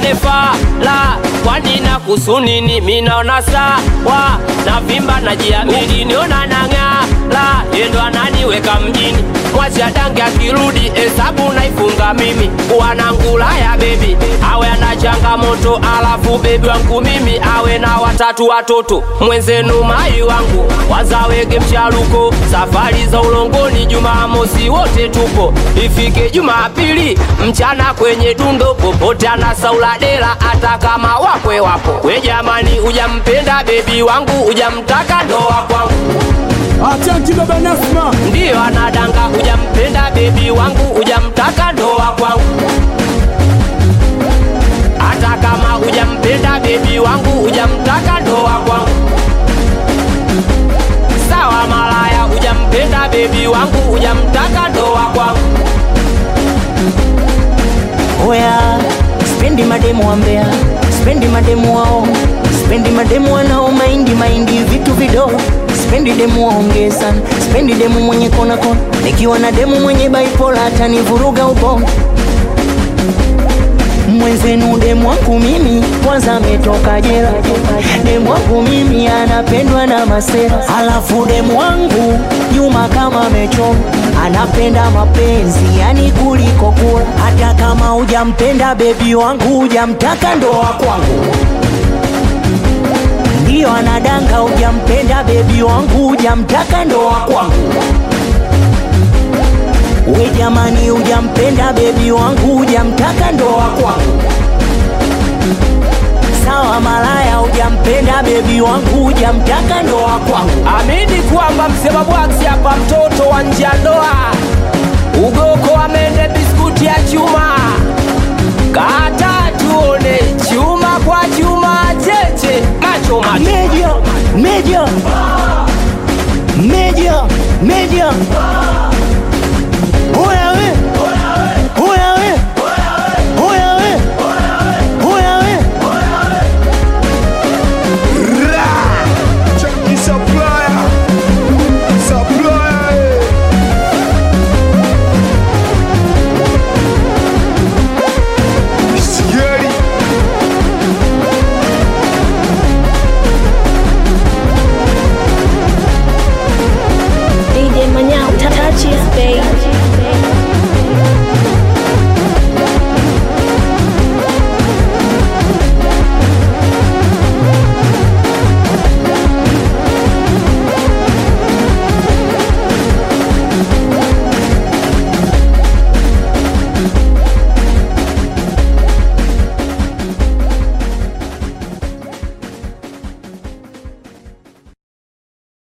nipate fala kwani na kusunini minaona sawa na vimba na jiamini niona nang'ala yendo ananiweka mjini mwacha dange akirudi hesabu naifunga mimi wanangulaya bebi awe ana changamoto alafu bebi wangu mimi awe na watatu watoto mwenzenu mai wangu wazawege mchaluko safari za ulongoni jumamosi wote tupo ifike jumapili mchana kwenye dundo popote anasaula dela hata kama wakwe wapo we jamani ujampenda bebi wangu ujamtaka ndoa kwangu Atanki baba Nasma, ndiyo anadanga ujampenda bebi wangu ujamtaka ndoa kwangu hata kama ujampenda bebi wangu ujamtaka ndoa kwangu sawa malaya ujampenda bebi wangu ujamtaka ndoa kwangu Oya, spendi mademu wa Mbeya, spendi mademu wao, spendi mademu wanao maindi maindi vitu vidogo, spendi demu waongee sana, spendi demu mwenye kona kona, nikiwa na demu mwenye baipola atanivuruga ubongo mwenzenu demu wangu mimi kwanza ametoka jela, demu wangu mimi anapendwa na masera, alafu demu wangu nyuma kama amechoma, anapenda mapenzi yani kuliko kula. Hata kama hujampenda bebi wangu, hujamtaka ndoa kwangu, ndiyo anadanga, hujampenda bebi wangu, hujamtaka ndoa kwangu. We jamani, hujampenda bebi wangu, hujamtaka ndoa kwangu. Sawa malaya, hujampenda bebi wangu, hujamtaka ndoa kwangu. amini kwamba msema bwaksi hapa mtoto wa nje ya ndoa ugoko amende biskuti ya chuma kata tuone chuma kwa chuma cheche macho macho Media, media, media, media.